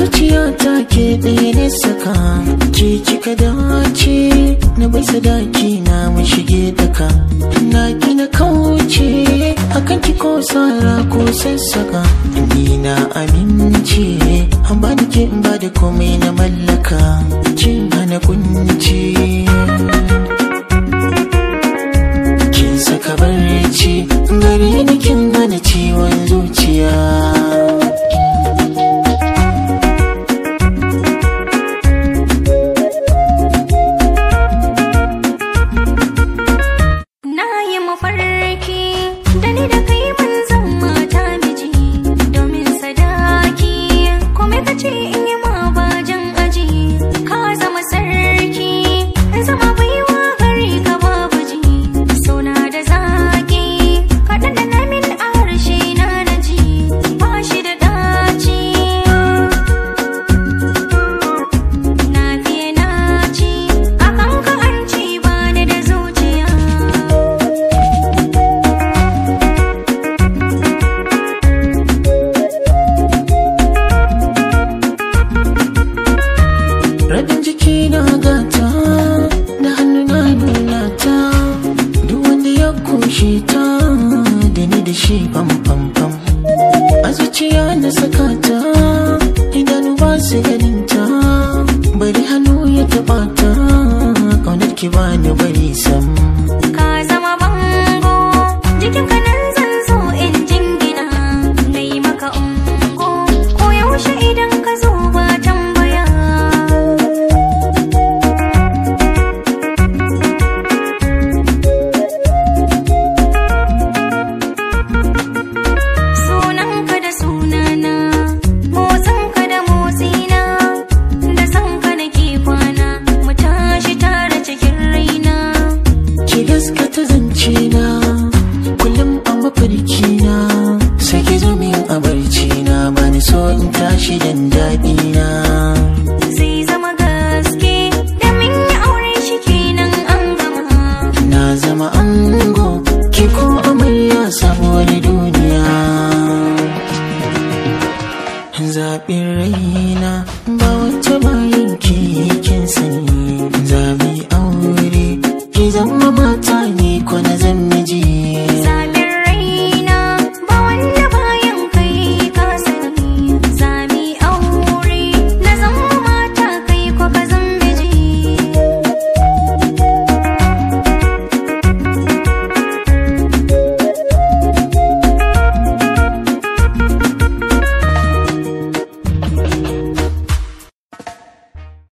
zuciya ta ke ɗaya ne saka ke kika dace na bai sadaki na mu shige daka na gina kauce akan ki ko sara ko sassaka ni na amince an ba da ke in ba da komai na mallaka kin hana kunci kin saka barci gare ni kin hana ciwon zuciya Na yi mafarki da ni da kai mun zan mata miji domin sadaki kome ka ce in yi ma bajan aji ka zama sarki in zama baiwa gari ka babu ji sona da zaki kaɗan da na min a harshe na na ji ba shi da daci na fiye na ci akan ka an ci ba ni da zuciya Rabin jiki na gata da hannu na nuna ta duk wanda ya kushe ta da ni da shi pam pam pam a zuciya na saka ta idanu ba su ganin ta bari hannu ya taba ta kaunar ki ba ni bari sam Ka zama bango jikinka nan zan so in jingina na yi maka ungo ko yaushe idan ka zo ba tambaya sunanka da sunana motsinka da motsina da sanka nake kwana mu tashi tare cikin raina ki gaskata zance na kullum a mafarki na sai ki zo min a barci na bani so in tashi dan daɗi na zai zama gaske da min yi aure shi kenan an gama na zama ango ki ko amarya sabuwar duniya zaɓin rai